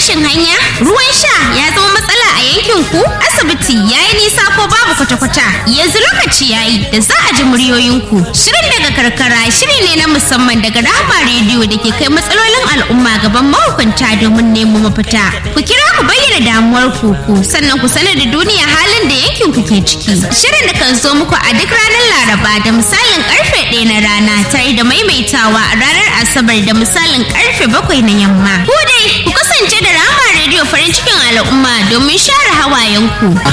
rashin hanya ruwan sha ya zama matsala a yankin ku asibiti ya yi nisa ko babu kwata-kwata yanzu lokaci ya yi da za a ji muryoyinku shirin daga karkara shiri ne na musamman daga rahama rediyo da ke kai matsalolin al'umma gaban mahukunta domin nemo mafita ku kira ku bayyana damuwar ku ku sannan ku sanar da duniya halin da yankin ku ke ciki shirin da kan zo muku a duk ranar laraba da misalin karfe ɗaya na rana tare da maimaitawa a ranar asabar da misalin karfe bakwai na yamma ku dai ku kasance da rahama rediyo farin cikin al'umma domin share hawayenku